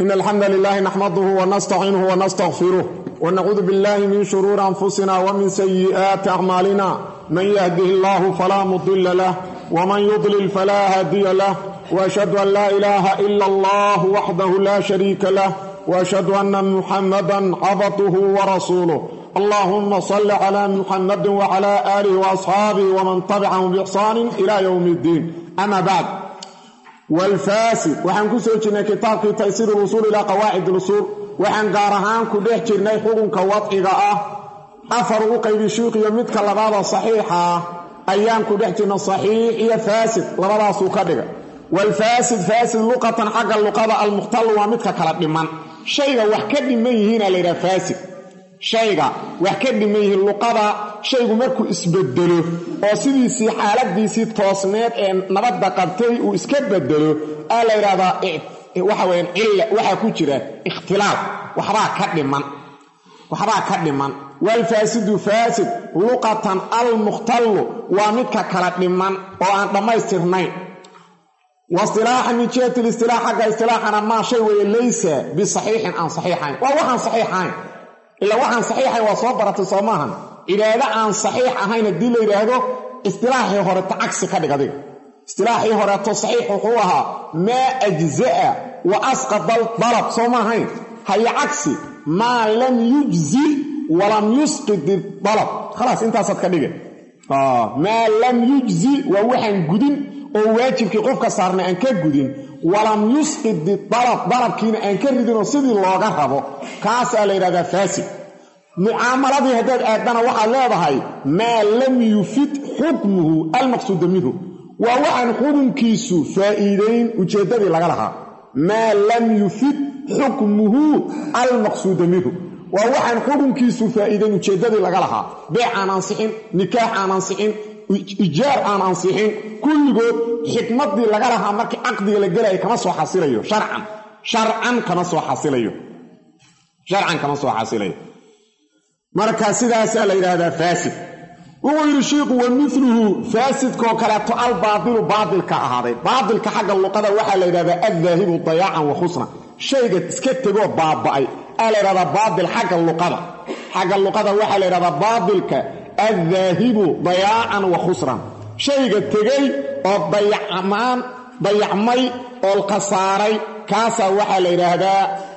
إن الحمد لله نحمده ونستعينه ونستغفره ونعوذ بالله من شرور أنفسنا ومن سيئات أعمالنا من يهده الله فلا مضل له ومن يضلل فلا هادي له وأشهد أن لا إله إلا الله وحده لا شريك له وأشهد أن محمدا عبده ورسوله اللهم صل على محمد وعلى آله وأصحابه ومن تبعهم بإحسان إلى يوم الدين أما بعد walfaasid waxaan ku soo jirnay kitaabkii taysiir usuul ilaa qawaacid usuul waxaan gaar ahaan ku dhex jirnay xukunka wadciga ah afar u qaybi shuuqiyo midka labaada saxiixa ah ayaan ku dhex jirna saxiix iyo faasid labadaasuu ka dhiga walfaasid faasid luqatan xagga luqada almukhtalu waa midka kala dhiman shayga wax ka dhiman yihiina layidhaha faasid shayga wax ka dhiman yihiin luqada shaygu markuu isbedelo oo sidiisii xaaladiisii toosneed ee nabadda qabtay uu iska bedelo aa la yidhahdaa waxa weyaan cilla waxaa ku jira ikhtilaaf waxbaa ka dhiman waxbaa ka dhiman waalfaasidu faasid luqatan almukhtallu waa midka kala dhiman oo aan dhammaystirnayn waistilaaxan min jihati listilaax xagga istilaaxana maa shay weeye laysa bisaxiixin aan saxiixayn waa waxaan saxiixahayn ilaa waxaan saxiixayn waa soo baratay soo maahan cibaado aan saxiix ahayn haddii la yidhaahdo istilaaxii horeto cagsi ka dhig adiga istilaaxii horeeto saxiix wuxuu ahaa maa ajza'a wa asqada dalab soo ma ahayn haye cagsi maa lam yujzi walam yusqid dalab khalaas intaasaad ka dhige maa lam yujzi waa waxaan gudin oo waajibkii qofka saarnay aan ka gudin walam yusqid dalab dalabkiina aan ka ridinoo sidii looga rabo kaasaa la yidhahdaa faasid mucaamaladii haddaad aadana waxaad leedahay maa lam yufid xukmuhu almaqsuuda minhu waa waxaan xukunkiisu faa'iidayn ujeeddadii laga lahaa maa lam yufid xukmuhu almaqsuuda minhu waa waxaan xukunkiisu faa'iidayn ujeeddadii laga lahaa beec aan ansixin nikaax aan ansixin ijaar aan ansixin kulligood xikmaddii laga lahaa markii caqdiga la gelaya kama soo xasilayo sharcan sharcan kama soo xasilayo sharcan kama soo xasilayo marka sidaasaa la yidhaahdaa faasid wuxuu yidhi shiiku wa miluhu faasidkoo kaleeto albaadilu baadilka ahaaday baadilka xagga luqada waxaa la yidhahdaa addaahibu dayaacan wa khusna shayga iska tegoo baaba'ay aa la yidhahdaa baadil xagga luqada xagga luqada waxaa la yidhahdaa baadilka addaahibu dayaacan wa khusran shayga tegey oo dayacmaan dayacmay oo khasaaray kaasaa waxaa la yidhaahdaa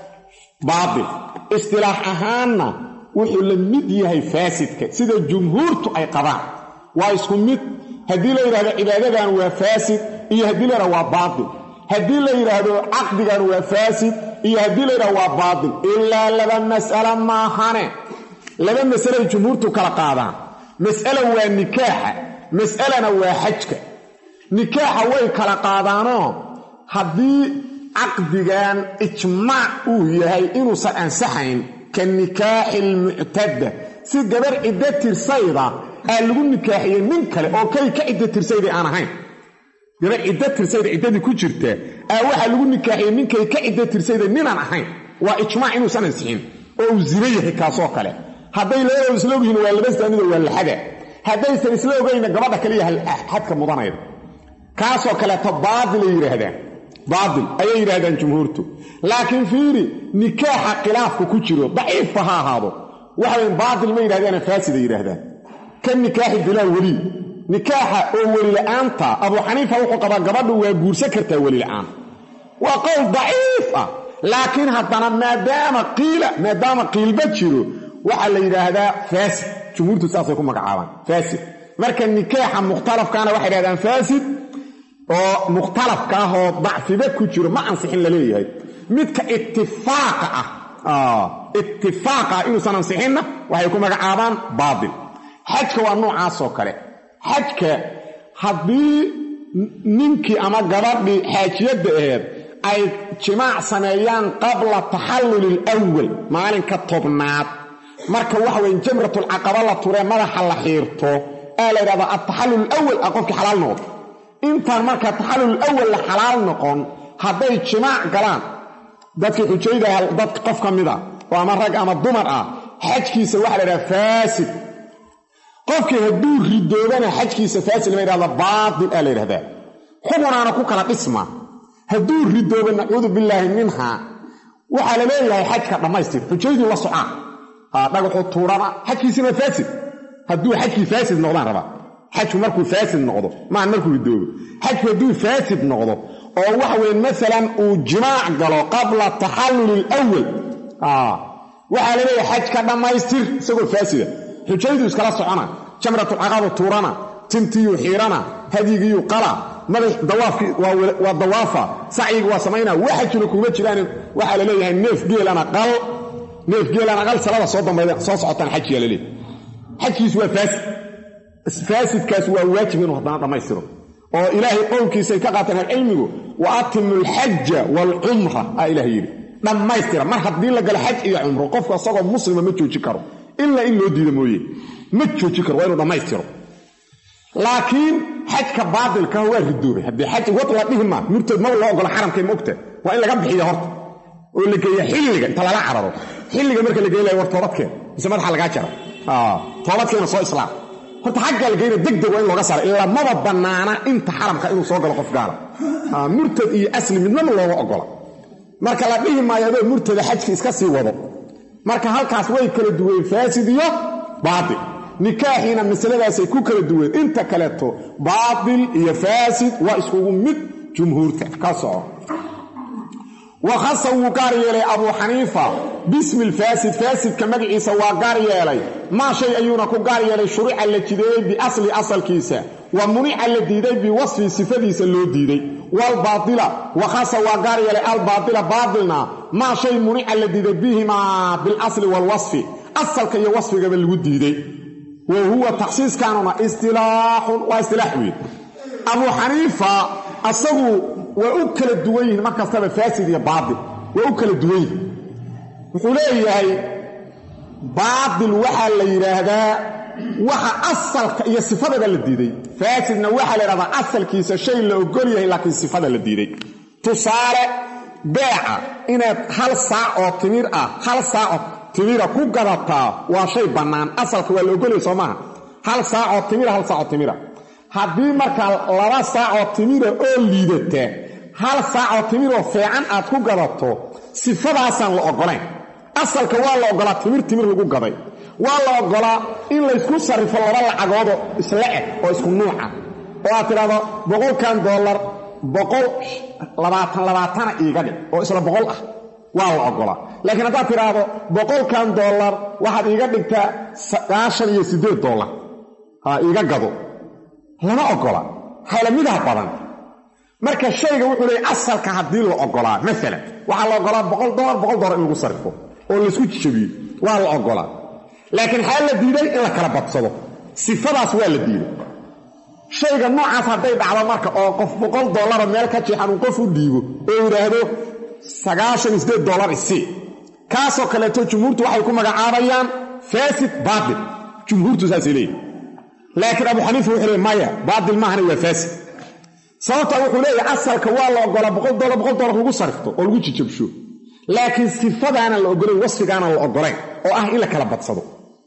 baadil istilaax ahaanna wuxuu la mid yahay faasidka sida jumhuurtu ay qabaan waa isku mid haddii la yidhahdo cibaadadan waa faasid iyo haddii la yidhahdo waa baatil haddii la yidhaahdo caqdigan waa faasid iyo haddii la yidhahdo waa baatil ilaa laba mas'alo maahane laba masalay jumhuurtu kala qaadaan mas'ala waa nikaaxa mas'alana waa xajka nikaaxa way kala qaadaanoo haddii caqdigan ijmaac uu yahay inuusan ansaxayn ka nikaaxi lmuctada si gabar ciddo tirsayda aa lagu nikaaxiyey nin kale oo kay ka ciddo tirsayday aan ahayn gabar ciddo tirsayda ciddadii ku jirta aa waxaa lagu nikaaxiyey ninkay ka ciddo tirsayda ninaan ahayn waa ijmaac inuusan ansixin oo uu zino yahay kaasoo kale hadday labadooda isla ogyihiin waa laba saanido waa laxada haddaysan isla ogayna gabadha kaliya xadka mudanayda kaasoo kaleeto baadilay yidhaahdaan baatil ayay yidhahdaan jumhuurtu laakiin fiiri nikaaxa khilaafku ku jiro daciifka ha ahaado waxawayn baatil ma yidhahdaana faasida yidhaahdaan ka nikaaxi bilaa weli nikaaxa oo welila'aanta abuu xaniifa wuxuu qabaa gabadhu waa guursan kartaa welila'aan waa qowl daciif ah laakiin haddana maadaama qiila maadaama qiilba jiro waxaa la yidhaahdaa faasid jumhuurtu saasay ku magacaabaan faasid marka nikaaxa mukhtalafkaana waxay yidhahdaan faasid oo mukhtalafka ah oo dacfiba ku jiro ma ansixin la leeyahay midka itifaaqa ah itifaaqa ah inuusan ansixinna waxay ku magacaabaan baatil xajka waa noocaasoo kale xajka haddii ninkii ama gabadhii xaajiyadda aheed ay jimaac sameeyaan qabla taxalluli alawal maalinka tobnaad marka waxa weye jamratulcaqaba la turee madaxa la xiirto aa la yidhahdaa altaxallul awal ah qofkii xalaal noqdo intaan marka taxallul awal la xalaal noqon hadday jimaac galaan dadkii xujaydaha dad qof ka mid a oo ama rag ama dumar ah xajkiisa waxa la yidhaha faasid qofkii hadduu ridoobana xajkiisa faasid lama yidhahda baatil aa la yidhahdaa xubunaana ku kala dhisma hadduu ridoobo nacuudu billaahi minha waxaa la leeyahay xajka dhammaystir xujayduu la socaan dhagaxuu tuurana xajkiisina faasid hadduu xajkii faasid noqdaan rabaa xajku markuu faasid noqdo maan markuu ridoobo xajku hadduu faasid noqdo oo waxa weye maalan uu jimaac galo qabla taxalluli alwal waxaa la leeyahay xajka dhammaystir isagoo faasida xujaydu iskala socona jamratulcaqaba tuurana timtiyuu xiirana hadyigiyuu qala madax dawaafkii waa dawaafa sacyigi waa samaynaa waxajuna kuma jiraan waxaa la leeyahay neef geelana qal neef geelana qal salada soo dambayda soo socotaan xajiyaa la leeyahay xajkiisu waa faasid faasidkaas waa waajib inuu haddana dhammaystiro oo ilaahay qowlkiisay ka qaateen ahcilmigu wa atimu alxaja waalcumra aa ilaah yidhi dhammaystira mar haddii la galo xaj iyo cumro qofku asagoo muslima ma jooji karo ilaa in loo diida mooye ma jooji karo waa inuu dhammaystiro laakiin xajka baatilka waa ridoobay haddii xaj wad la dhihi maa murtad maba loo ogola xaramkay ma ogta waa in laga bixiya horta oo la geeya xilliga inta lala cararo xilliga marka la geynaya war toobadkeen mise madaxa lagaa jara toobadkeena soo islaam horta xagga la geyna degdeg waa in looga saara ilaa maba bannaana inta xaramka inuu soo galo qof gaala murtad iyo asli midnaba looga ogola marka la dhihi maayo adoo murtada xajka iska sii wado marka halkaas way kala duween faasid iyo baatil nikaaxiina masaladaasay ku kala duween inta kaleeto baatil iyo faasid waa iskugu mid jumhuurta ka soco wakhasa wuu gaar yeelay abuu xaniifa bismi lfaasid faasidka magaciisa waa gaar yeelay maa shay ayuuna ku gaar yeelay shuruuca la jideeyey biasli asalkiisa wa munica la diiday biwasfi sifadiisa loo diiday waalbaatila wakhasa waa gaar yeelay albaatila baatilna maa shay munica la diiday bihimaa bilasli waalwasfi asalka iyo wasfigaba lagu diiday wa huwa takhsiiskaanuna istilaaxun waa istilaax weyn abuu xaniifa asagu waa u kala duwan yihiin mar kastaba faasid iyo baatil waa u kala duwan yihiin wuxuu leeyahay baatil waxaa la yidhaahdaa waxa asalka iyo sifadaba la diiday faasidna waxaa la yidhahdaa asalkiisa shay la ogol yahay laakiin sifada la diiday tusaale beeca inaad hal saac oo timir ah hal saacoo timira ku gadataa waa shay bannaan asalka waa la ogolyahay soo maaha hal saacoo timira hal saacoo timira haddii markaa laba saacoo timira oo liidata hal saacoo timiroo feecan aad ku gadato sifadaasaan la oggolayn asalka waa la oggolaa timir timir lagu gaday waa la oggolaa in laysku sarrifo laba lacagoodoo isla eg oo isku nuuca oo aad tidhahdo boqolkan dollar boqol labaatan labaatana iiga dhig oo isla boqol ah waa la oggolaa laakiin haddaad tidhaahdo boqolkan dollar waxaad iiga dhigtaa sagaashan iyo siddeed dollar ha iiga gado lama ogola halamidaha badan marka shayga wuxuu leeyay asalka haddii la ogolaa maalan waxaa la ogolaa boqol dolar boqol dolar in lagu sarrifo oo laysku jabiyo waa la ogolaa laakiin xaa la diiday in la kala badsado sifadaas waa la diiday shayga noocaas hadday dhacdo marka oo qof boqol dollara meel ka jeexan uu qof u dhiibo oo yidhaahdo sagaashan iyo siddeed dollar isii kaasoo kaleeto jumhuurtu waxay ku magacaabayaan faasid baatil jumhuurtu saasay leeyihi laakiin abu xaniifa wuxuu leey maya baatil maahana waa faasid sababta wuxuu leeyahay asalka waa la ogolaa boqol dolar boqol dolar lagu sarifto oo lagu jijabsho laakiin sifadaana la ogolayn wasfigaana la ogolayn oo ah in la kala badsado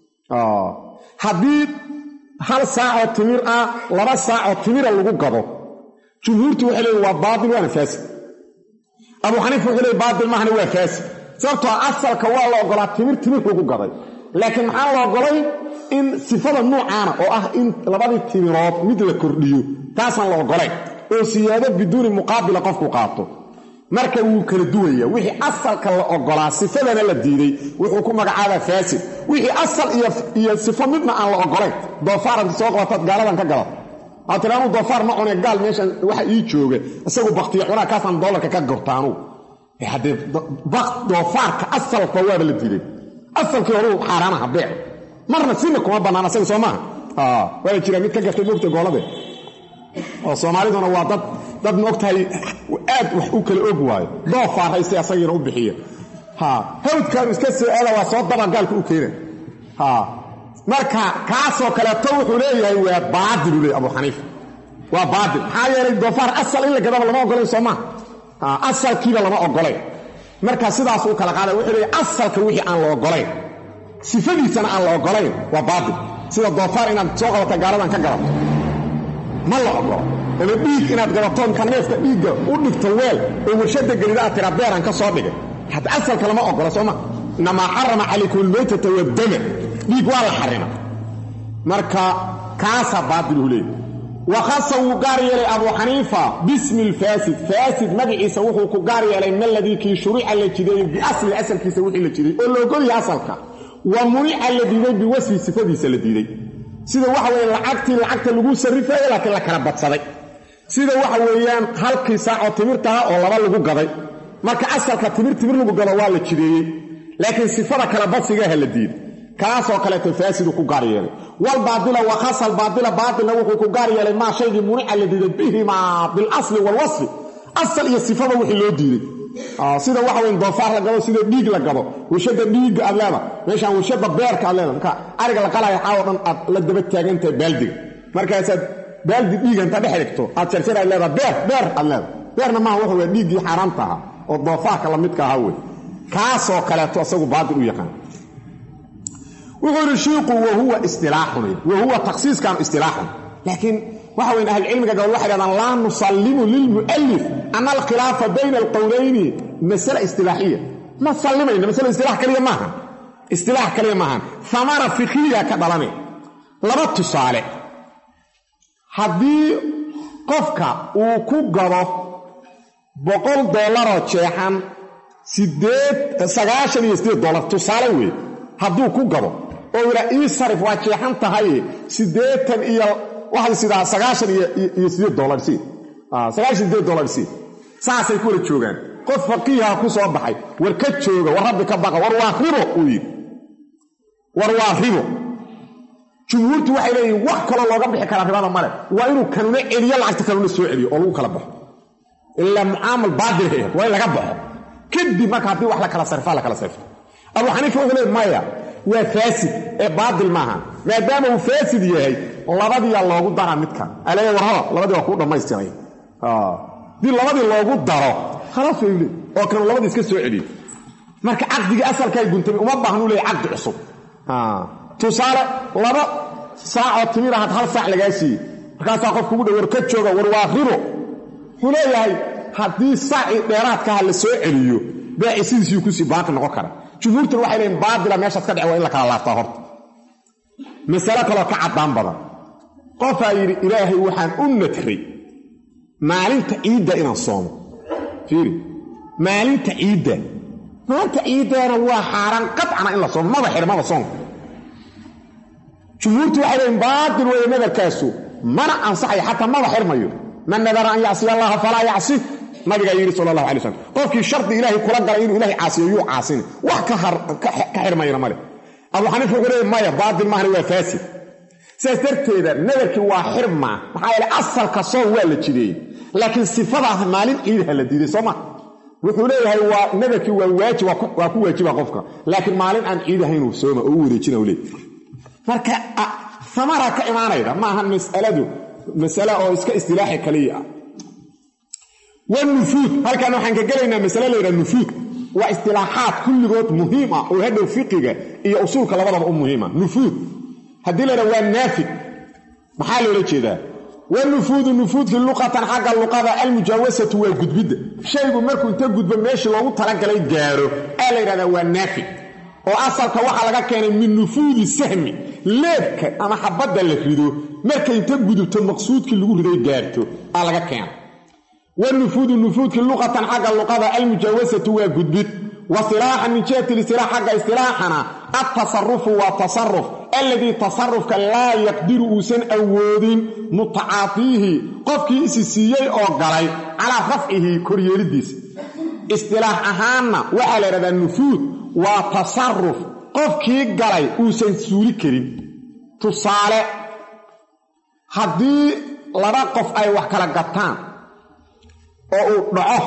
haddii hal saacoo timir ah laba saacoo timira lagu gado jumhuurtu waxay leeyiin waa baatil waana faasid abu xaniifa wuxuu leey baatil maahana waa faasid sababtoo asalka waa la ogolaa timir timir lagu gaday laakiin maxaa la ogolay in sifada nuucaana oo ah in labadii timirood mid la kordhiyo taasaan la ogolayn oo siyaado biduuni muqaabila qofku qaato marka wuu kala duwaya wixii asalka la ogolaa sifadana la diiday wuxuu ku magacaabaa faasid wixii asal iyo sifo midna aan la ogolayn doofaaranta soo qabataad gaaladan ka gadato waad tiri anuu doofaar ma cune gaal meeshan waxa ii jooga isagu baktiyo cunaa kaasaan doolarka ka gorta anugu haddee doofaarka asalka waaba la diiday asalkii horuu xaaraanaha beec marna sina kuma bannaan asaga soo maaha waala jira mid ka gartay moogta goolade oo soomaaliduna waa dad dad maogtahay aad wax u kala og waayo doofaar haystay asagiina u bixiya hawdkaanu iska soo aada waa soo daba gaalka u keena marka kaasoo kaleeto wuxuu leeyahay waa baadilu leey abu xaniifa waa baadil maxaa yeelay doofaar asal in la gadaba lama ogolayn soo maaha asalkiiba lama ogolayn marka sidaas u kala qaada wuxuu leeyahy asalka wixii aan la ogolayn sifadiisana aan la ogolayn waa baatil sida doofaar inaad soo qabata gaaladan ka gadato ma la ogolo ama dhiig inaad gadato inta neefka dhiigga u dhigto weel oo warshada gelida aad tiraa beeraan ka soo dhigay hadda asalka lama ogola sooma inamaa xarama calaykum almaytata waddama dhiig waa la xarima marka kaasaa baatiluhu leeyay wakhasa wuu gaar yeelay abuu xaniifa bismi lfaasid faasid magaciisa wuxuu ku gaar yeelay maladii kii shurica la jideeyey biasli asalkiisa wixii la jiday oo la ogolyahay asalka wa munica la diiday biwasfi sifadiisa la diiday sida waxa weeye lacagtii lacagta lagu sarrifayo laakiin la kala badsaday sida waxa weeyaan halkii saacoo timirtaha oo laba lagu gaday marka asalka timir timir lagu gado waa la jideeyey laakiin sifada kala badsigaha la diiday kaasoo kaleeto faasidu ku gaar yeelay walbaadila wakhasal baadila baatilna wuxuu ku gaar yeelay maa shaygii munica la diiday bihimaa bilasli walwasfi asal iyo sifada wixii loo diiday sida waxa weyn doofaar la gado sida dhiig la gado warshada dhiigga aad leeda meeshaan warshada beerka aad leeda marka ariga la qalaya xaawo dhan aad la daba taagantahay baaldiga markaasaad baaldi dhiiga inta dhex dhigto aad jarjar aad leedaa beer beer aad leeda beerna maaha wuxuu waa dhiiggii xaaraanta ahaa oo doofaarka la midka ahaa wey kaasoo kaleeto isagu baatil u yaqaan wuxuu yidhi shiiku wahuwa istilaaxun wahuwa takhsiiskan istilaaxun laakiin waxa weyn ahlucilmiga gabal waxay dhahdaan laa nusallimu lilmu'alif ana alkhilaafa bayna alqowlayni masala istilaaxiya ma sallimayna masala istilaax kaliya maaha istilaax kaliya maahan amara fikhiya ka dhalanay laba tusaale haddii qofka uu ku gado boqol dollaroo jeexan sideed sagaashan iyo sideed dollar tusaale weeye hadduu ku gado oo yidhaa ii sarif waa jeexan tahay siddeetan iyo waxay sidaa sagaashan iyo sideed dollar si sagaashan sideed dollar si saasay ku wala joogaan qof faqiiha ku soo baxay war ka jooga war rabbi ka baqa war waa ribo uu yidhi war waa ribo jumhuurtu waxay leeyihin wax kaloo looga bixi karaa ribada male waa inuu kanuna celiyo lacagta kanuna soo celiyo oo lagu kala baxo ilaa mucaamal baadil hay waa in laga baxo kadib marka haddii wax la kala sarfaa la kala sarfto abuu xaniifa wuxuu leey maya waa faasid ee baatil maaha maadaama uu faasid yahay labadiyaa loogu daraa midkan aleeya warhaba labadii waa kuu dhammaystiray haddii labadii loogu daro khalaas way leey oo kanu labadii iska soo celiyo marka caqdigii asalkaa guntamay uma baahnu leey caqdi cusub tusaale laba saacoo timir ahaad hal saac lagaa siiyey markaasaa qof kugu dha war ka jooga war waa ribo wuxuu leeyahay haddii saacii dheeraadkaha la soo celiyo beeci sidiisii kusii baaqi noqon kara jumhuurtuna waxay leeyiin baatila meeshaas ka dhece waa in la kala laabtaa horta masale kaloo ka caddaan badan qofaa yidhi ilaahay waxaan u nadray maalinta ciidda inaan soomo fiiri maalinta ciidda maalinta ciiddaana waa xaaraan qadcana in la soomo maba xirmaba soonka jumhuurtu waxay leeyiin baatil weeye nadarkaasu mana ansaxayo xataa maba xirmayo man nadara an yacsiya allaha falaa yacsi nabigaa yidhi sala allahu alay slam qofkii shardi ilaahay kula galay inuu ilahay caasiyo yuu caasini wax ka xirmayna male abuu xaniifa wuxuu leey maya baatil maahna waa faasid sidaas darteeda nadarkii waa xirmaa maxaa yeele asalka soon waa la jideeyey laakiin sifadaas maalin ciidaha la diiday soo ma wuxuu leeyahay waa nadarkii waa waajib waa ku waajiba qofka laakiin maalin aan ciid ahaynuu sooma oo u wareejina leey marka amara ka imaanayda maaha masaladu masale oo iska istilaaxi kaliya ah wanufuud halkan waxaan ka gelaynaa masale layidhaha nufuud waa istilaaxaad kulligood muhiim ah oo hadhow fiqiga iyo usuulka labadaba u muhiima nufuud haddii laydhaha waa naafid maxaa loola jeedaa wanufuudu nufuudkii luqatan xagga luqada almujaawasatu waa gudbidda shaygu markuu inta gudbo meeshii loogu talagalay gaaro aa la yidhahdaa waa naafid oo asalka waxaa laga keenay min nufuudi sahmi leebka ama xabadda la rido markay inta gudubto maqsuudkii lagu riday gaarto aa laga keenay wanufuudu nufuudkii luqatan xagga luqada almujaawasatu waa gudbid wa silaaxan min jihati listilaax xagga istilaaxana altasarufu waa tasaruf alladii tasarufka laa yaqdiru uusan awoodin mutacaatiihi qofkii isi siiyey oo galay calaa rafcihi koryeelidiisa istilaax ahaanna waxaa la yidhahdaa nufuud waa tasaruf qofkii galay uusan suuli karin tusaale haddii laba qof ay wax kala gataan oo uu dhaco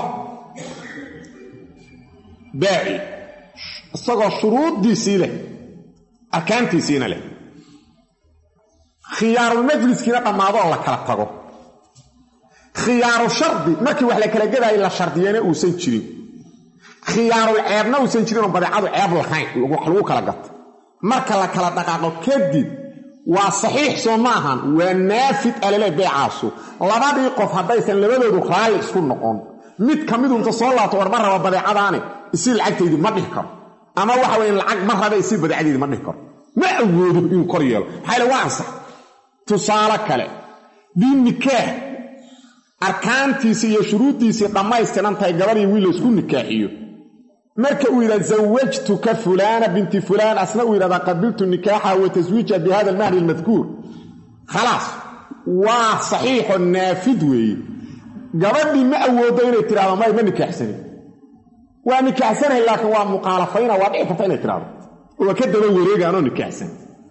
baaci isagoo shuruuddiisii leh arkaantiisiina leh khiyaarul majliskiina dhammaado oo la kala tago khiyaaru shardi markii wax la kala gadaayo la shardiyana uusan jirin khiyaarul ceebna uusan jirin oo badeecadu ceeb lahayn wax lagu kala gato marka la kala dhaqaaqo kadib waa saxiix soo ma ahan waa naafid alale beecaasu labadii qof haddaysan labadoodu raalli isku noqon mid ka midu inta soo laabto war ma raba badeecadaani isii lacagtaydii ma dhihi karo ama waxa weya lacag ma raba isii badeecadaydi ma dhihi karo ma awoodo inuu kor yeelo maxaa yale waa ansax tusaale kale dii nikaax arkaantiisii iyo shuruuddiisii dhammaystiran tahay gabadhii wiil laysku nikaaxiyo marka uu yidhahda zawajtuka fulaana binti fulaan asna uu yidhahdaa qabiltu nikaaxa wa taswiija bi hada almahri almadkuur khalaas waa saxiixo naafid weeye gabadhii ma awoodo inay tidhahdo may ma nikaaxsanin waa nikaaxsanahay laakiin waa muqaalafayna waa dhici karta inay tidhahdo waa ka daba wareegaanoo nikaaxsan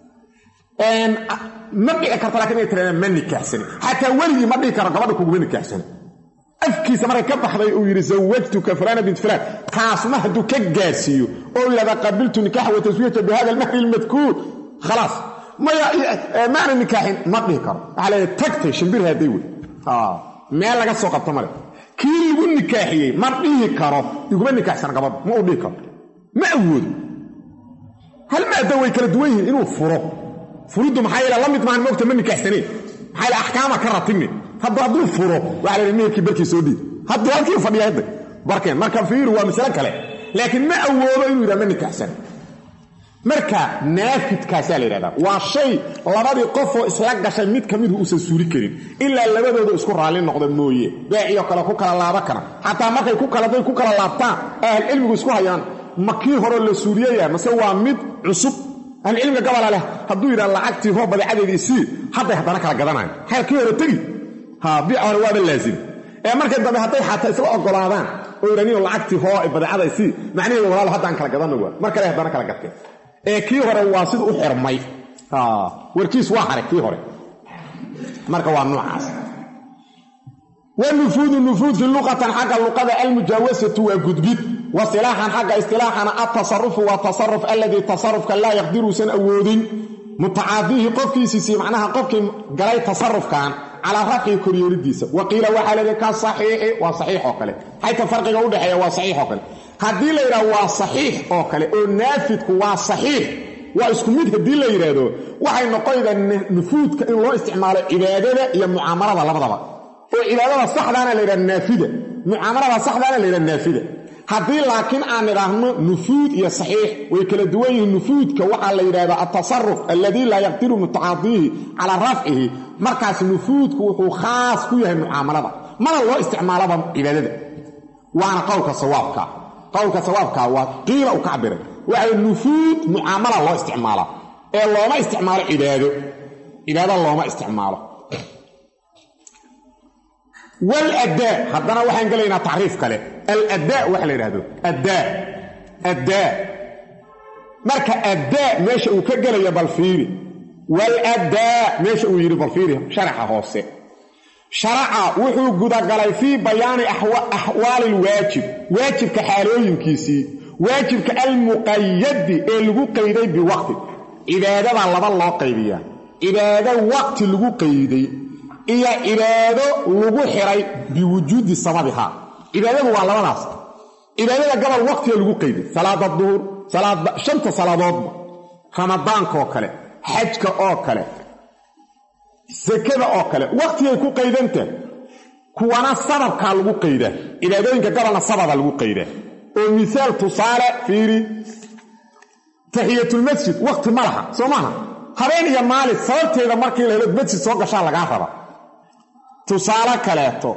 ma dhici karta lakin inay tidhahda ma nikaaxsanin xataa weligii ma dhihi karo gabadha kuguma nikaaxsanin afkiisa markay ka baxday uu yidhi zawajtuka fulaana bint fulaan kaasma hadduu ka gaarsiiyo oo yidhahda qabiltu nikaaxa wa taswiija bi hada almahri almadkuur khalaas maya maana nikaaxin ma dhihi karo waxaa leedahay tagtay shimbir hadday wey meel laga soo qabto male kii lagu nikaaxiyey ma dhihi karo iguma nikaaxsan gabadha ma uu dhihi karo ma awoodo hal maada way kala duwan yihiin inuu furo furiddu maxaa yeele la mid maahan moogta ma nikaaxsaneen maxaa yeele axkaama ka ratibni hadda hadduu furo waxaa la yidhi meherkii barkii soo dhiid hadduu halkii fadhiya hadda barkeen marka fiiri waa masale kale laakiin ma awoodo inuu yidhaha ma nikaaxsan marka naafidkaasaa la yidhahdaa waa shay labadii qofoo isla gashay mid ka midu uusan suuli karin ilaa labadooda isku raalli noqda mooye beeciyo kale ku kala laaba kara xataa markay ku kaladay ku kala laabtaan ahlcilmigu isku hayaan ma kii hore la suuliyaya mase waa mid cusub ahlcilmiga gabola leh hadduu yidhaha lacagtii hoo badeecadeedii sii hadday haddana kala gadanayan xeel kii hore tegi ha biic hore waaba laazim ee markay dambe hadday xataa isla ogolaadaan oo yidhaniyo lacagtii hoo badeecada sii macnaheedu walaal haddaan kala gadano waa mar kale haddana kala gadteen ee kii hore waa sida u xirmay warkiis waa haray kii hore marka waa noocaas wanufuudu nufuudki luqatan xagga luqada almujaawasatu waa gudbid wa silaaxan xagga istilaaxana altasarufu waa tasaruf alladii tasarufka laa yaqdiruusan awoodin mutacaadiihi qofkiisiisii macnaha qofkii galay tasarufkan calaa rafcihi koryeelidiisa wa qiila waxaa leedahay ka saxiixi waa saxiix oo kale xayta farqiga udhexeeya waa saxiix oo kale haddii la yidhaha waa saxiix oo kale oo naafidku waa saxiix waa isku mid haddii la yidhaahdo waxay noqonaydaa nufuudka in loo isticmaalo cibaadada iyo mucaamalada labadaba oo cibaadada saxdaana la yidhaha naafida mucaamalada saxdaana la yidhaha naafida haddii laakiin aan nidhaahno nufuud iyo saxiix way kala duwan yihiin nufuudka waxaa la yidhahdaa altasaruf alladii laa yaqdiru mutacaadiihi calaa rafcihi markaas nufuudku wuxuu khaas ku yahay mucaamalada mana loo isticmaalaba cibaadada waana qowlka sawaabka qowlka sawaabka waa qiila uu ka cabiray waxay nufuud mucaamala loo isticmaalaa ee looma isticmaalo cibaado cibaado looma isticmaalo waladdaa haddana waxaan gelaynaa tacriif kale aladdaa waxa la yidhahdo addaa addaa marka addaa meesha uu ka gelaya bal fiiri waladdaa meesha uu yidhi bal fiiri sharaxa hoose sharaca wuxuu gudagalay fii bayaani axwaali lwaajib waajibka xaalooyinkiisii waajibka almuqayadi ee lagu qayday biwaqti cibaadada laba loo qaybiyaa cibaado waqti lagu qayday iyo cibaado lagu xiray biwujuudi sababihaa cibaadadu waa labadaas cibaadada gabal waqtiga lagu qayday salaada duhur shanta salaadoodba ramadaankaoo kale xajka oo kale sakada oo kale waqtigay ku qaydanta kuwana sababkaa lagu qaydaa cibaadooyinka gabalna sababa lagu qaydaa oo misaal tusaale fiiri taxiyatulmasjid waqti ma laha soo maaha habeen iyo maalin sababteeda markii la helo masjid soo gashaa lagaa raba tusaale kaleeto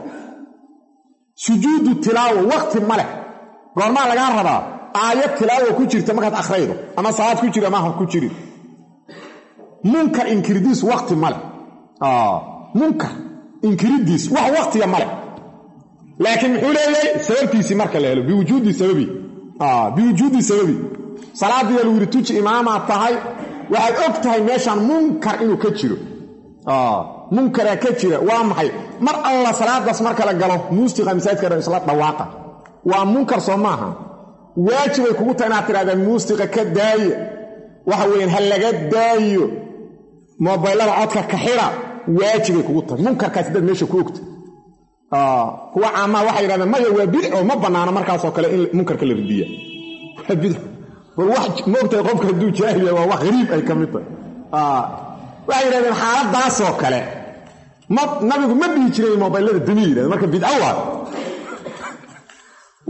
sujuudu tilaawo waqti ma leh goormaa lagaa rabaa aayad tilaawo ku jirta markaad akhraydo ama salaad ku jiri ama ha ku jirin munkar inkiridiis waqti ma leh munkar inkiridiis wax waqtiga ma leh laakiin muxuu leeyahay sababtiisii marka la helo biwujuudi sababi biwujuudi sababi salaadiiya lagu yidhi tuji imaamaa tahay waxaad og tahay meeshaan munkar inuu ka jiro munkaraa ka jira waa maxay mar alla salaadaas marka la galo muusiqa masaajidka isla dhawaaqa waa munkar soo maaha waajibay kugu tahay inaad tidhahdaan muusiqa ka daaye waxa weeyaan ha laga daayo mobaylada codka ka xira waajibay kugu tahay munkarkaas dad meesha ku ogta kuwa caamaa waxay yidhahdeen maya waa bidco ma bannaano markaasoo kale in munkarka la ridiya waa bidco bal wax moogtahay qofka hadduu jaahil yahay waa wax hariib ay ka mid tahay waxay yidhahdeen xaaladaasoo kale ma nabigu ma dhihi jiray mobaylada dami yidhahde marka bidco waa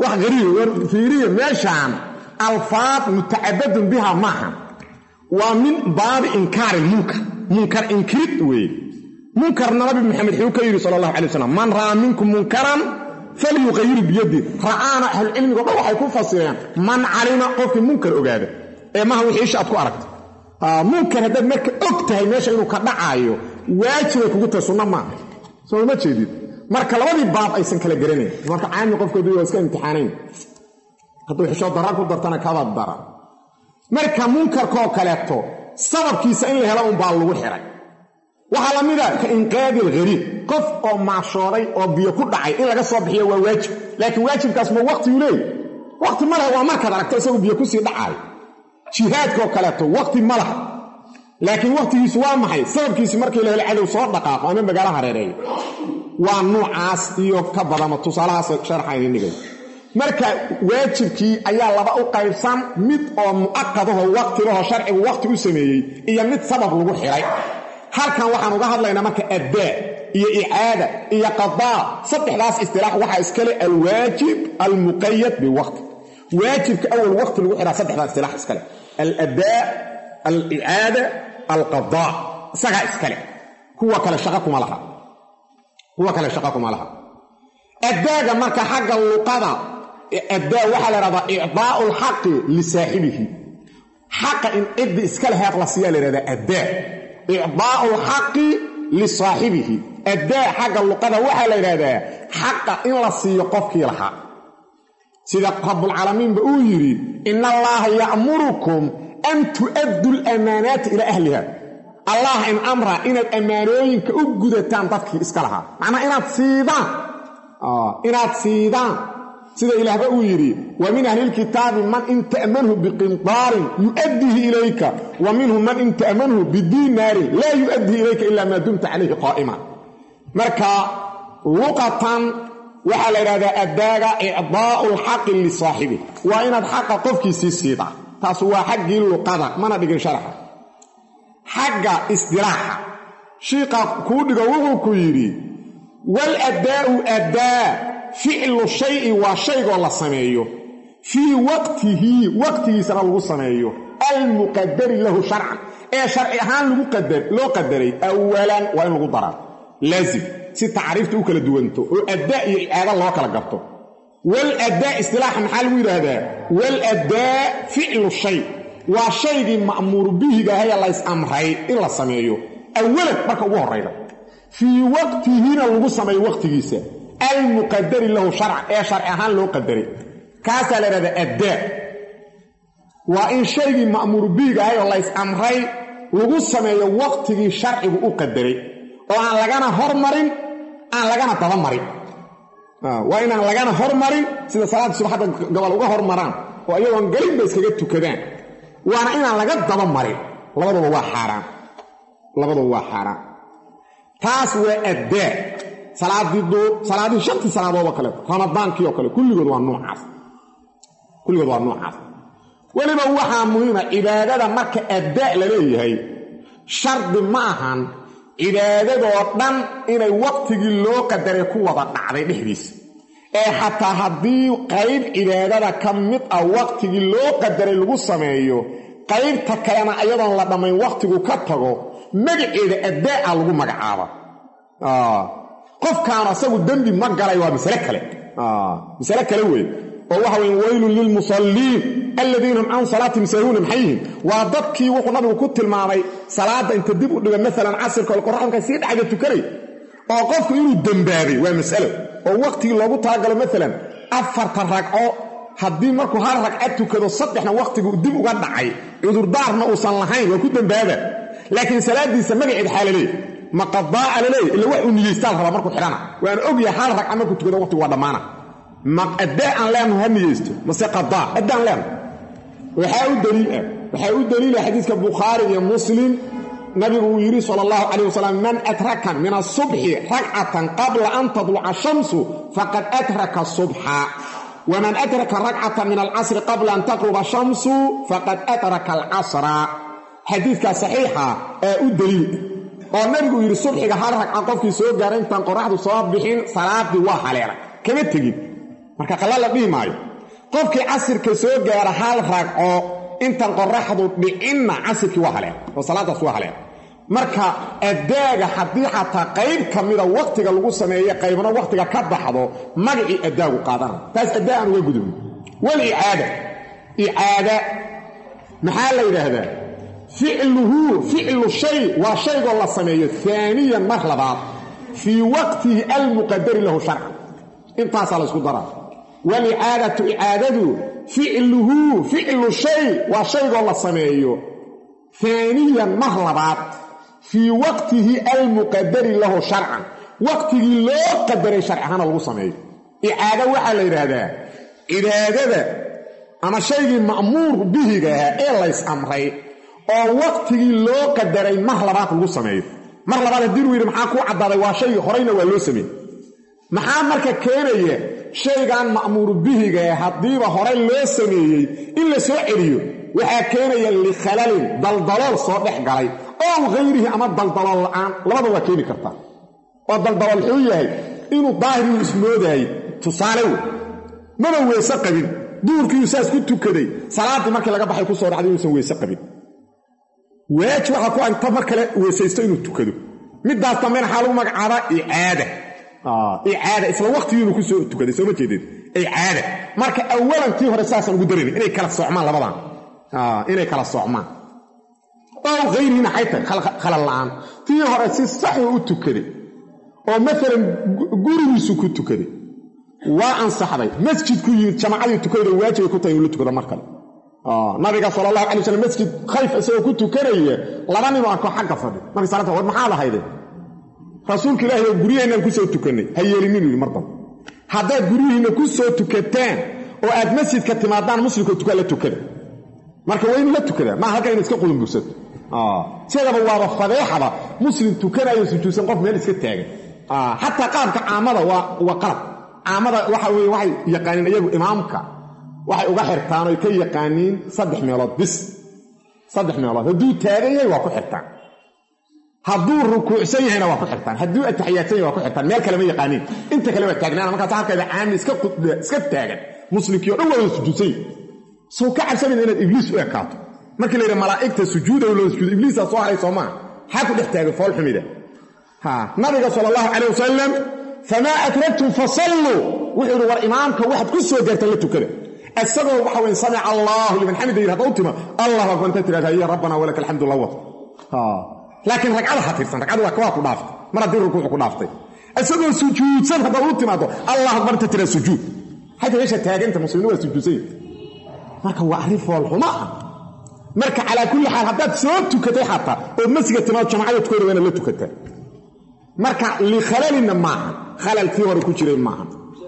wax hariib war fiiriya meeshaan alfaad mutacabadun biha maaha waa min baabi inkaari munkar munkar inkirid weeye munkarna nabi maxamed xuu ka yidhi sala allahu alay wasalam man ra'aa minkum munkaran falyuqayiru biyadi ra'aana ahlucilmigo dhan waxay ku fasireen man calima qofkii munkar ogaada ee maha wixii isha aad ku aragta munkar haddaad marka og tahay meesha inuu ka dhacaayo waajibay kugu tahay sunna maaha soo ma jeedid marka labadii baab aysan kala garanayn marka caami qofkoodu waa iska imtixaanayn hadduu xishoo dara ku dartana kaba dara marka munkarkaoo kaleeto sababkiisa in la helo unbaa lagu xiray waxaa la mida ka inqaadi alghariib qof oo maashooday oo biyo ku dhacay in laga soo bixiyo waa waajib laakiin waajibkaas ma waqtigu leey waqti ma laha waa markaad aragto isagoo biyo kusii dhacaayo jihaadkaoo kaleeto waqti ma laha laakiin waqtigiisu waa maxay sababkiisi markii la helo cadow soo dhaqaaqo ama magaalo hareereeyo waa nuucaas iyo ka badama tusaalahaas sharxa idin dhigay marka waajibkii ayaa laba u qaybsan mid oo mu'aqadaho waqtigaho sharcigu waqti u sameeyey iyo mid sabab lagu xiray halkan waxaan uga hadlaynaa marka addaa iyo icaada iyo qadaa saddexdaas istilaax waxaa iskale alwaajib almuqayad biwaqti waajibka awal waqti lagu xiraa saddexdaas istilaax iskale aladaa alicaada alqadaa isagaa iskale kuwa kale shaqa kuma laha kuwa kale shaqa kuma laha addaaga marka xagga luqada addaa waxaa la ihahdaa icdaa'u alxaqi lisaaxibihi xaqa in ciddi iska leheed la siiyaa la yhahdaa addaa icdaa'u alxaqi lisaaxibihi addaa xagga luqada waxaa la yidhahdaa xaqa in la siiyo qofkii lahaa sida rabbulcaalamiinba uu yidhi ina allaaha ya'murukum an tu'addu lamaanaati ilaa ahliha allah in amra inaad ammaanooyinka u gudataan dadkii iska lahaa macnaa inaad siidaan inaad siidaan sida ilaahba uu yidhi wa min ahlilkitaabi man in ta'manhu biqintaarin yu'addihi ilayka wa minhum man in ta'manhu bidiinaarin laa yu'addihi ilayka ilaa maa dumta calayhi qaa'ima marka luqatan waxaa la yidhahdaa addaaga icdaa'u alxaqi lisaaxibi waa inaad xaqa qofkiisii siidaa taas waa xaggii luqada mana dhigin sharaxa xagga isdilaaxa shiiqaa kuu dhigo wuxuu ku yidhi wal addaa'u addaa ficlu shayi waa shaygoo la sameeyo fii waqtihi waqtigiisana lagu sameeyo almuqadari lahu sharcan ee sharci ahaan loo qadaray awalan waa in lagu daraa laazim si tacriifta u kala duwanto oo addaa iyo icaada loo kala garto wal addaa istilaaxa maxaa lagu yidhaahdaa wal addaa ficlu shay waa shaygii ma'muuru bihigaahaye lays amray in la sameeyo awalan marka ugu horrayda fii waqtihina lagu sameeyo waqtigiisa almuqadari lahu sharcan ee sharci ahaan loo qadaray kaasaa la yidhahdaa addaa waa in shaygii ma'muuru bihigahay oo lays amray lagu sameeyo waqtigii sharcigu u qadaray oo aan lagana hormarin aan lagana dabamarin waa inaan lagana hormarin sida salaadda subaxadda gobol uga hormaraan oo iyagoon gelinba iskaga tukadaan waana inaan laga daba marin labaduba waa xaaraan labaduba waa xaaraan taas waa addaa salaadii duur salaadihii shantii salaadood oo kale ramadaankii oo kale kulligood waa noocaas kulligood waa noocaas weliba waxaa muhiima cibaadada marka addaa la leeyahay shardi ma ahan cibaadadoo dhan inay waqtigii loo qadaray ku wada dhacday dhexdiisa ee xataa haddii qayb cibaadada ka mid ah waqtigii loo qadaray lagu sameeyo qaybta kalena ayadoon la dhammayn waqtigu ka tago magaceeda addaa'a lagu magacaaba qofkaan asagu dembi ma galay waa masale kale masale kale wey oo waxa weye waylun lilmusalliin alladiina hum can salaatihim saahuuna maxay yihiin waa dadkii wuxuu nabigu ku tilmaamay salaadda inta dib u dhiga maalan casirka oo qoraxdka sii dhacda tukanay oo qofku inuu dembaabay waa masalo oo waqtigii loogu talagalo maalan afartan ragco haddii markuu hal ragca tukado saddexna wakhtigu dib uga dhacay cudurdaarna uusan lahayn waa ku dembaaba laakiin salaadiisa magaceed xaa laleey ma qadaa'a laleey ila wax uu niyeystaal rabaa markuu xidhana waana ogyahay hal ragca markuu tukado waqtigu waa dhammaana ma addee aan leenaho ha niyeysto mase qadaa addaan leenaho waxaa u daliil ah waxaa u daliila xadiiska bukhaari iyo muslim nabigu uu yidhi sala allahu calayh wasalam man atraka min asubxi ragcatan qabla an tadluca shamsu faqad atraka subxa waman adraka ragcatan min alcasri qabla an taqruba shamsu faqad adraka alcasra xadiidkaa saxiixa ee u daliil oo nabigu yidhi subxiga hal ragca qofkii soo gaaray intaan qoraxdu soo bixin salaadii waa haleelay kama tegin marka qalla la dhihi maayo qofkii casirka soo gaara hal ragco intan qoraxdu dhicinna casirkii waa haleen oo salaadaas waa haleen marka addaaga haddii xataa qayb ka mida wakhtiga lagu sameeye qaybna wakhtiga ka baxdo magacii addaagu qaadana taas addaa aan uga gudubin walicaada icaada maxaa la yidhaahdaa ficluhu ficlu shay waa shaygoo la sameeyo aaniyan mar labaad fii waqtihi almuqadari lahu sharcan intaasaa la ysku daraa walicaadatu icaadadu ficluhu ficlu shay waa shaygoo la sameeyo aaniyan mar labaad fii waqtihi almuqadari lahu sharcan waqtigii loo qadaray sharci ahaana lagu sameeyo icaado waxaa la yidhaahdaa cibaadada ama shaygii ma'muur bihiga ahaa ee lays amray oo waqtigii loo qadaray mar labaad lagu sameeyo mar labaad haddii luu yidhi maxaa kuu caddaaday waa shaygii horeyna waa loo sameeyey maxaa marka keenaya shaygan ma'muuru bihigae haddiiba horey loo sameeyey in la soo celiyo waxaa keenaya likhalalin daldalool soo dhex galay ow hayrihi ama daldalool la'aan labada waa keeni kartaa oo daldalool wuxuu yahay inuu daahiriu ismoodaayey tusaale wey maba weese qabin duurkiiu saas ku tukaday salaaddii markii laga baxay ku soo dhacday inuusan weese qabin waaj waxaa ku agta mar kale weesaysto inuu tukado middaas dambena waxaa lagu magacaabaa icaada icaada isla waqtigiinu ku soo tukaday sooma jeedeen icaada marka awalan tii hore saasaan ugu darayna inay kala socmaan labadan inay kala socmaan ow hayrihina xay tahay khalal la'aan tii hore si saxuu u tukaday oo maalan gurigiisu ku tukaday waa ansaxday masjidku yimid jamaacadii tukayda waajibay ku tahay inuu la tukado mar kale nabiga sala allahu alay waslm masjid khayf isagoo ku tukanaya laba ninoo arko xagga fadhi markii salaata war maxaa lahayde rasuulka ilaahi oo guryaheennaan ku soo tukannay ha yeelinin yidhi mar dambe haddaad guryihiinna ku soo tukataan oo aad masjidka timaadaan muslimkoo tukaa la tukada marka waa inuu la tukadaa maa halkan ina iska qudunbursato sidaba waaba fadeexaba muslim tukanayo sujuudsan qof meel iska taagan xataa qaabka caamada waa qalab caamada waxa weye waxay yaqaaniin iyagu imaamka waxay uga xirtaan oy ka yaqaaniin saddex meelood bis saddex meelood hadduu taagan yahay waa ku xirtaan hadduu rukuucsan yahayna waa ku xirtaan hadduu ataxiyaadsan yahay waa ku xirtaan meel kale ma yaqaaniin inta kale waa taagnaana markaas halkeeda caami iska taagan muslimkii o dhan waa wada sujuudsan yahy sow ka cabsanayna inaad ibliis u ekaato markii la yidhi malaa'igta sujuuda loo sujuudo ibliisaa soo haray soomaa maxaa ku dhex taagan fool xumida nabiga sala allahu calayh wasalam famaa adragtum fasalluu wuxuu yidhi war imaamka waxaad ku soo gaartaan la tukada isagoo waxa weye samica allaahu liman xamida yidhi hadda u tima allahu akbar inta tirahda ya rabbana walaka alxamdu la wad laakiin ragcada ha tirsan ragcada waa kawaa ku dhaaftay mar haddii rukuucu ku dhaaftay isagoo sujuudsan haddaad u timaado allahu akbar inta tira sujuud xayta meesha taaganta muslimiin waa sujuudsan yihi marka waa arrin foolxuma ah marka calaa kulli xaal haddaad soo tukatay xataa ood masjiga timaado jamacada tukayda waa inaad la tukataa marka likhalalina maaha khalalkii hore ku jiray maaha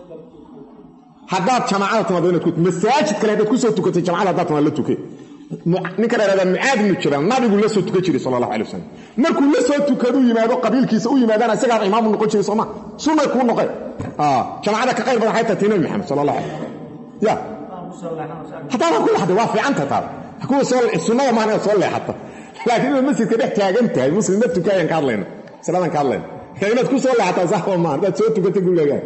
haddaad jamaacada timaado inaad masaajid kale haddaad ku soo tukatay jamacada haddaad timaado la tukay ninka dheeraada mucaad ibnu jabal nabigu la soo tukan jiray sala allahu alay wasalam markuu la soo tukadu yimaado qabiilkiisa u yimaadana isagaa imaamu noqon jiray sooma sunnay kuu noqeen jamacada ka qayr badan waxay tahay tii nabi maxamed sala allahu alay ya haddaadan ku laxday waa fiicanta taada kuwa soo sunnada maahan inaad soo leexato laakiin inaad masjidka dhex taagan tahay muslim la tukaayaan ka hadlayna saladan ka hadlayna inaad ku soo leexataa saxba maaha haddaad soo tukatay gurigaagaa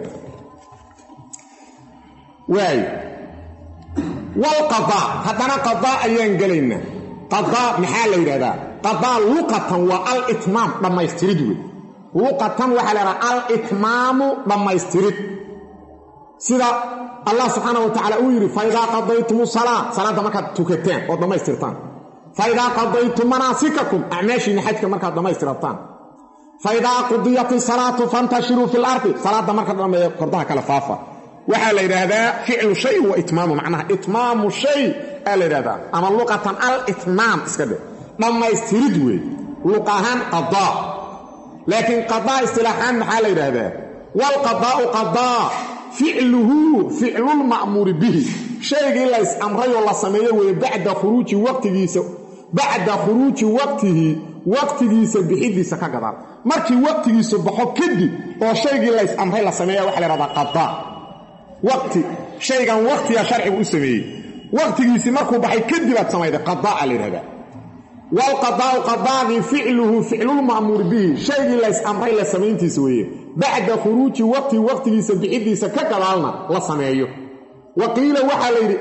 waayo walqadaa haddana qadaa ayaan gelaynaa qadaa maxaa la yidhahdaa qadaa luqatan waa alitmaam dhammaystirid wey luqatan waxaa la yidhahdaa alitmaamu dhammaystirid sida allah subxaana wa tacala uu yidhi faidaa qadaytum salaa salaadda markaad tukataan ood dhammaystirtaan faidaa qadaytum manaasikakum acmaashiina xajka markaad dhammaystirataan faidaa qudiyat isalaatu fantashiruu fi lardi salaadda marka dhammeeya kordaha kale faafa waxaa la yidhaahdaa ficlu shay wa itmaamu macnaha itmaamu shay aa la yidhahdaa ama luqatan alitmaam iska dhe dhammaystirid weeye luq ahaan qadaa laakiin qadaa istilaaxaan maxaa la yidhaahdaa waalqadaa'u qadaa ficluhu ficlulma'muuri bihi shaygii lays amrayoo la sameeyo weeye bacda khuruuji waqtigiisa bacda khuruuji waqtihi waqtigiisa bixidiisa ka gadaan markii waqtigiisu baxo kadib oo shaygii lays amray la sameeya waxa la yhahdaa qadaa waqti shaygan waqtiga sharcigu u sameeyey waqtigiisii markuu baxay kadib aad samayday qadaa la yidhahdaa waalqadaa'u qadaagii ficluhu ficlulma'muur bihi shaygii lays amray la samayntiisa weeye bacda khuruuji waqti waqtigiisa bixidiisa ka gadaalna la sameeyo wa qiila waxaa la yidhi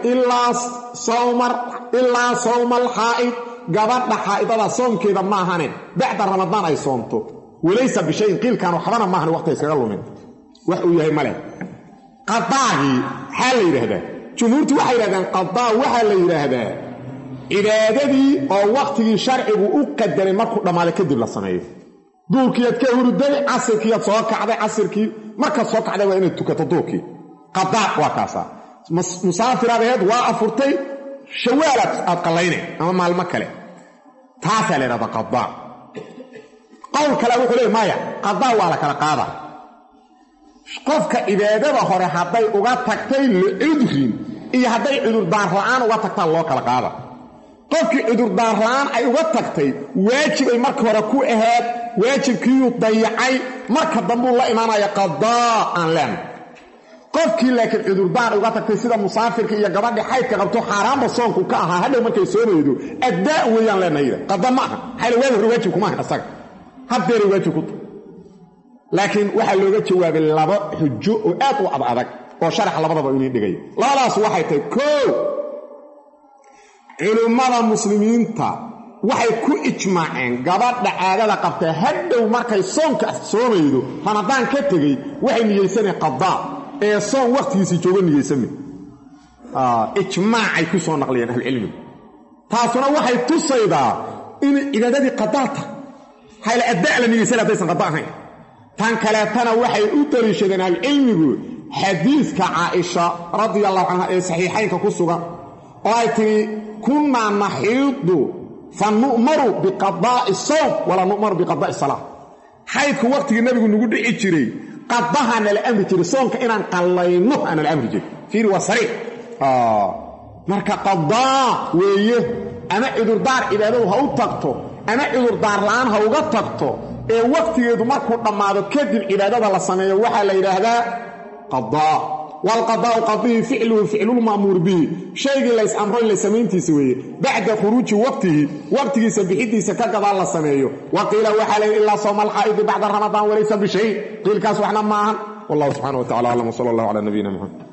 ilaa sawma alxaa'id gabadha xaa'idada soomkeeda maahane bacda ramadaan ay soomto walaysa bishayin qiilkan waxbana maahan waqti iskaga lumin wax uu yahay male qadaagii maxaa la yidhaahdaa jumhuurtu waxay yidhahdeen qadaa waxaa la yidhaahdaa cibaadadii oo wakhtigii sharcigu u qadaray markuu dhammaaday kadib la sameeyo duurkiiad ka hurday casirkiiad soo kacday casirkii markaad soo kacday waa inaad tukato duurkii qadaa waa kaasaa musaafiraad aheed waa afurtay shawaalaad aad qallaynay ama maalmo kale taasaa la yidhahdaa qadaa qowl kale wuxuu leey maya qadaa waa la kala qaada qofka cibaadada hore hadday uga tagtay licudrin iyo hadday cudurdaar la'aan uga tagtaan loo kala qaada qofkii cudurdaar la'aan ay uga tagtay waajibay marka hore ku ahaad waajibkiiyuu dayacay marka dambuu la imaanaya qadaa aan leen qofkii laakiin cudurdaar uga tagtay sida musaafirka iyo gabadhii xaydka qabto xaaraanba soonku ka ahaa hadhow markay soomaydo addaa weeyaan leenayda qada ma aha maxaa waagi hore waajib kuma ahan isaga haddeeray waajib ku tahay laakiin waxaa looga jawaabay laba xujo oo aad u ad adag oo sharaxa labadaba inii dhigay labadaas waxay tahay koo culimmada muslimiinta waxay ku ijmaaceen gabadha caadada qabtaa hadhow markay soonka soomaydo ramadaan ka tegey waxay niyeysaneen qadaa ee soon wakhtigiisii joogo niyeysame ijmaacay ku soo naqliyeen ahlucilmigu taasuna waxay tusaydaa inay cibaadadii qadaa tahay hayla adda la niyeysan haddaysan qada ahayn tan kaleetana waxay u daliishadeen ahlucilmigu xadiidka caaisha radia allahu canha ee saxiixaynka ku sugan oo ay tidhi kunnaa naxiidu fa nu'maru biqadaa'i sawm walaa nu'maru biqadaa'i salaa xaydku wakhtigii nabigu nagu dhici jiray qadahaa nala amri jiray soonka inaan qallayno aa nala amri jiray fiiri waa sariix marka qadaa weeye ama cudurdaar cibaadadu ha u tagto ama cudurdaar la'aan ha uga tagto ee wakhtigeedu markuu dhammaado kadib cibaadada la sameeyo waxaa la yidhaahdaa qadaa waalqadaa'u qadihi ficluhu ficlulma'muur bihi shaygii lays amroy la samayntiisa weeye bacda khuruuji waqtihi waqtigiisa bixidiisa ka gadaal la sameeyo wa qiila waxaa layidhi ilaa sawma alxaa'idi bacda ramadaan walaysa bishay qiilkaas waxna maahan wallahu subxana wa tacala aclam wsala allah cala nabiyina muxamed